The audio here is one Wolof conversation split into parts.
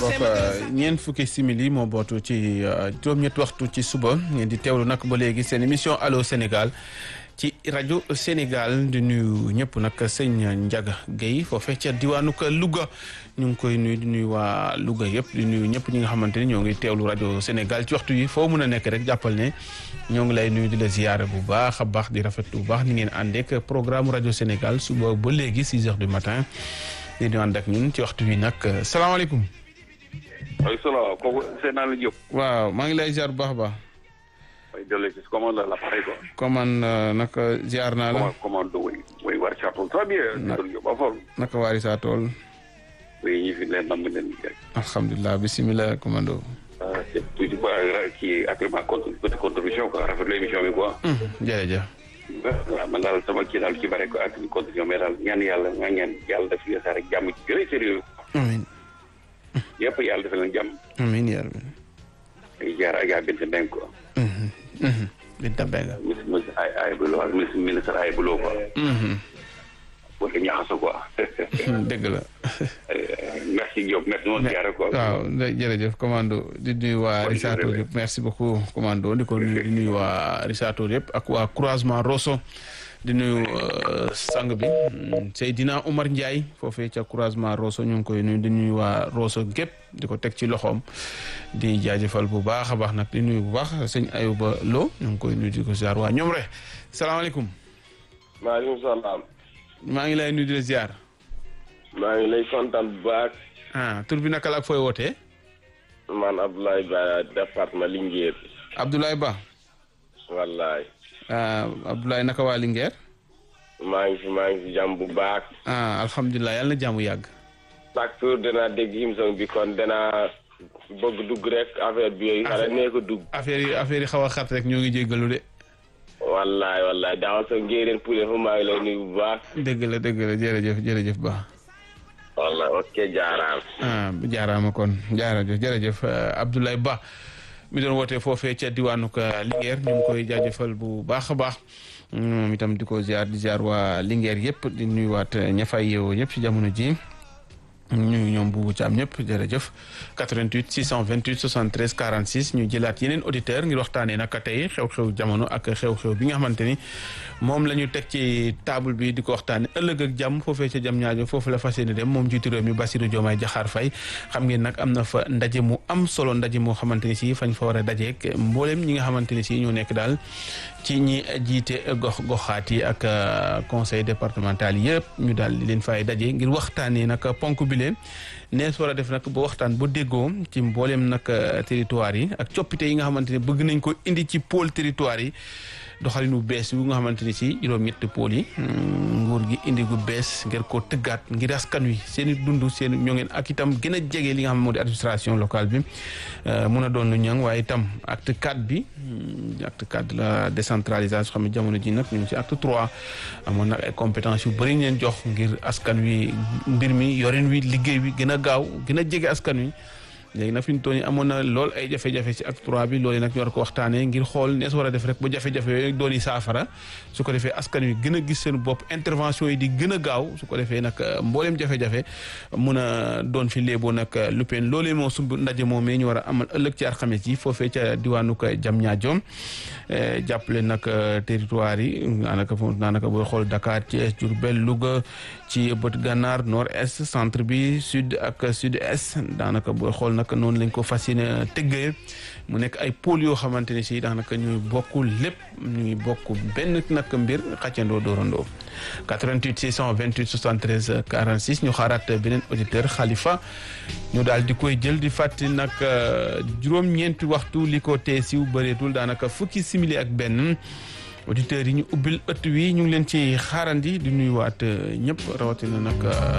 ñeent fukki simili moo bootu ci juróom-ñetti waxtu ci suba ngeen di teewlu nag ba léegi seen émission allo Sénégal ci rajo Sénégal di nuyu ñëpp nag sëñ Ndiaga Guèye foofee ca diwaanu Louga ñu ngi koy nuyu di nuyu waa Louga yëpp di nuyu ñëpp ñi nga xamante ni ñoo ngi teewlu rajo Sénégal ci waxtu yi foo mun a nekk rek jàppal ne ñoo ngi lay nuyu di la ziyaare bu baax a baax di rafetlu bu baax ni ngeen àndeek programme rajo Sénégal suba ba léegi 6 heures du matin di ñu ànd ak ñun ci waxtu wi nag salaamaaleykum. waaleykum salaam kooku Seydina la Diop. waaw maa ngi lay ziar bu baax a baax. waaye jëlee ci commande la l'appareil quoi. commande naka ziar naa la. commande oui oui war saa tool très bien. Na- Diop ba fol. naka waari saa tool. oui ñi fi leen nam leen liggéey. alhamdulilah bisimilah commando. ah c'est tuuti quoi kii actuellement contre petite contribution quoi rafetlu émission bi quoi. jërëjëf. waaw man daal sama kii daal ci bare ko ak contribution mais daal ñaan yàlla nga ñaan yàlla def li sa rek jàmm ci gën a sérieux amiin yëpp yàlla defal leen jàmm. amiin yaa rabbi. ay jaar ak yaa bint ndeng quoi. Binta Mbengue. ministre ministre ay ay buloo ak ministre ministre ay buloo quoi. wala ñaxaso quoi. dëgg la. merci Diop merci moom jaare quoi. waaw jërëjëf commando di nuyu waa Bonne Rissato journée. yëpp merci beaucoup commando di ko nuyu di nuyu waa Rissato yëpp ak waa croisement Rosso di nuyu euh, sang bi mm, Seydina Omar Ndiaye foofee ca croisement Rosso ñu ngi koy nuyu di nuyu waa Rosso gépp di ko teg ci loxoom di jaajëfal bu baax a baax nag di nuyu bu baax sëñ Ayuba Lo ñu ngi koy nuyu di ko ziar waa ñoom rek salaamaaleykum maaleykum salaam maa ngi lay nuyu di la ziar maa ngi lay kontaan bu baax ah tur bi naka la ak fooy wootee man Abdoulaye Ba département Linguère Abdoulaye Ba wallaay ah Abdoulaye naka waa Linguère maa ngi fi maa ngi fi jàmm bu baax ah alhamdulilah yàlla na jàmm yàgg. chaque jour danaa dégg émission bi kon danaa bëgg dugg rek affaire bi yooyu xale nee ko dugg affaire yi affaire yi xaw a xat rek ñoo ngi jéggalu de. wallaay wallaay daaw sa ngéereen poulet fu maa ngi lay nuyu bu baax dëgg la dëgg la jërëjëf jërëjëf Ba. wallaay ok jaaraam ah jaaraama kon jaarajëf jërëjëf euh, Abdoulaye Ba mi doon wootee foofee ca diwaanu ka Linguère ñu ngi koy jaajëfal bu baax a baax moom itam di ko ziar di ziar waa Linguère yëpp di nuyuwaat ña fay yeewoo ñëpp ci jamono ji ñu ñoom bu ci am ñëpp jërëjëf 88 628 73 46 ñu jëlaat yeneen auditeur ngir waxtaanee nag tey xew-xew jamono ak xew-xew bi nga xamante ni moom la ñu teg ci table bi di ko waxtaanee ëllëg ak jàmm foofee ca jàmm ñaajo foofu la fas yéene dem moom jiitu réew mi Bassirou Diomaye Diakhar Faye xam ngeen nag am na fa ndaje mu am solo ndaje moo xamante ni si fañ fa war a dajeek mbooleem ñi nga xamante ni si ñoo nekk daal ci ñi jiite gox goxaat yi ak euh, conseil départemental yëpp ñu daal di leen fay daje ngir waxtaanee nag ponk bi leen nees war a def nag ba waxtaan ba déggoo ci mbooleem nag euh, territoire yi ak coppite yi nga xamante ne bëgg nañ ko indi ci pôle territoire yi doxalinu bees yu nga xamante ni si juróom-ñetti pôle yi mm, nguur gi indi gu bees ngir ko tëggaat ngir askan wi seen i dund seen ñoo ngeen ak itam gën a jege li nga xam moo di administration locale bi euh, mun a doon lu ñang waaye itam acte 4 bi mm, acte 4 de la décentralisation xam ne jamono ji nag ñu ngi ci acte 3 amoon nag ay compétence yu bëri ñu leen jox ngir askan wi mbir mi yorin wi liggéey wi gën a gaaw gën a jege askan wi léegi nag fi ñu toll nii amoon na lool ay jafe-jafe ci acte 3 bi loolu nag ñu war ko waxtaanee ngir xool nees war a def rek ba jafe-jafe yooyu doon yi saafara su ko defee askan wi gën a gis seen bopp intervention yi di gën a gaaw su ko defee nag mbooleem jafe-jafe mun a doon fi léeboo nag lupeen loolee moo sumb ndaje moom ñu war a amal ëllëg ci alxames yi foofee ca diwaanu ko Diamniadio jàppale nag territoire yi daanaka foofu daanaka booy xool Dakar Thiès Diourbel Louga ci bët gànnaar nord est centre bi sud ak sud est daanaka booy xool nag noonu lañ ko fas yéene tëggee mu nekk ay pôle yoo xamante ne si daanaka ñuy bokk lépp ñuy bokk benn nag mbir xàccandoo doorandoo 88 628 73 46 ñu xaaraat beneen auditeur Khalifa ñu daal di koy jël di fàttali nag juróom-ñeenti waxtu li ko tee siw bëreetul daanaka fukki simili ak benn auditeurs yi ñu ubbil ëtt wi ñu ngi leen ci xaarandi di nuyuwaat ñëpp rawatina nag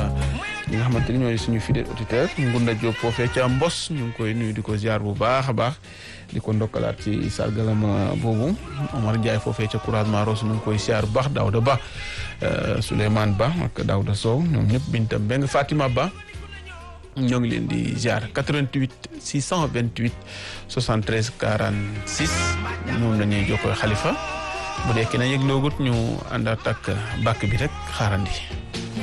ñi nga xamante ni ñooy suñu fidèle auditeur Ngunda Diop foofee ca Mbos ñu ngi koy nuyu di ko ziar bu baax a baax di ko ndokkalaat ci sargalam boobu Omar Ndiaye foofee ca couragement Ross ñu ngi koy ziar bu baax Daouda Ba Souleymane Ba ak Daouda Sow ñoom ñëpp Binta Mbeng Fatima Ba ñoo ngi leen di ziar 88 628 73 46 moom la ñuy jokkoo xalifa bu dee kenn yëg loogut ñu àndaat ak bàkk bi rek xaarandi